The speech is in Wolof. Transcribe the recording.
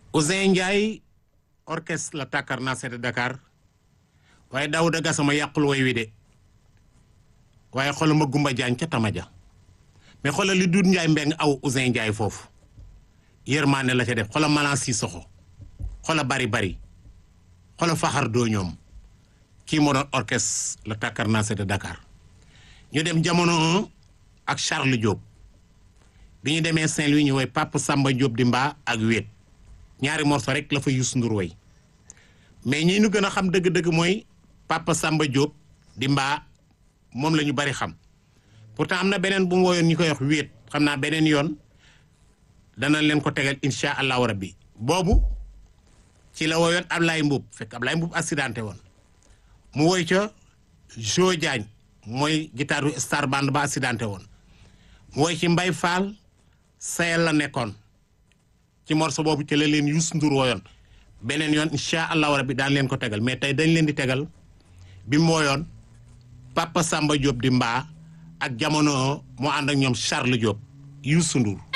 Ousseyn Ndiaye orchestre la tàkkar naa de Dakar waaye Daouda Gassama yàqul way wi de waaye xoolal ma Gumba Jaañ ca Tamaja mais xoolal li Doudou Ndiaye mbeng aw Ousseyn Ndiaye foofu yërmaane la ca def xoolal Malan Sissoko xoolal bari bari xoolal faxar doo ñoom kii moo doon orchestre la tàkkar naa de Dakar ñu dem jamono 1 ak Charles Diop bi ñu demee Saint-Louis ñu woy Papa Samba Diop di mbaa ak wéet ñaari morceau rek la fa Youssou Ndour woy mais ñi ñu gën a xam dëgg-dëgg mooy Papa Samba Diop di mbaa moom la ñu bari xam pourtant am na beneen bu mu woyoon ñu koy wax wéet xam naa beneen yoon dana leen ko tegal incha allahu rabbi boobu ci la woyoon Ablaye Mbuub fekk Ablaye Mbuub accidenté woon mu woy ca Jo Diagne mooy guitare star band ba accidenté woon mu woy ci Mbay Fall sayel la nekkoon ci morceau boobu ci la leen Youssou Ndour woyoon beneen yoon incha allahu rabbi daan leen ko tegal mais tey dañ leen di tegal bi mu woyoon Papa Samba Diop di mbaa ak jamono moo ànd ak ñoom Charles Diop Youssou Ndour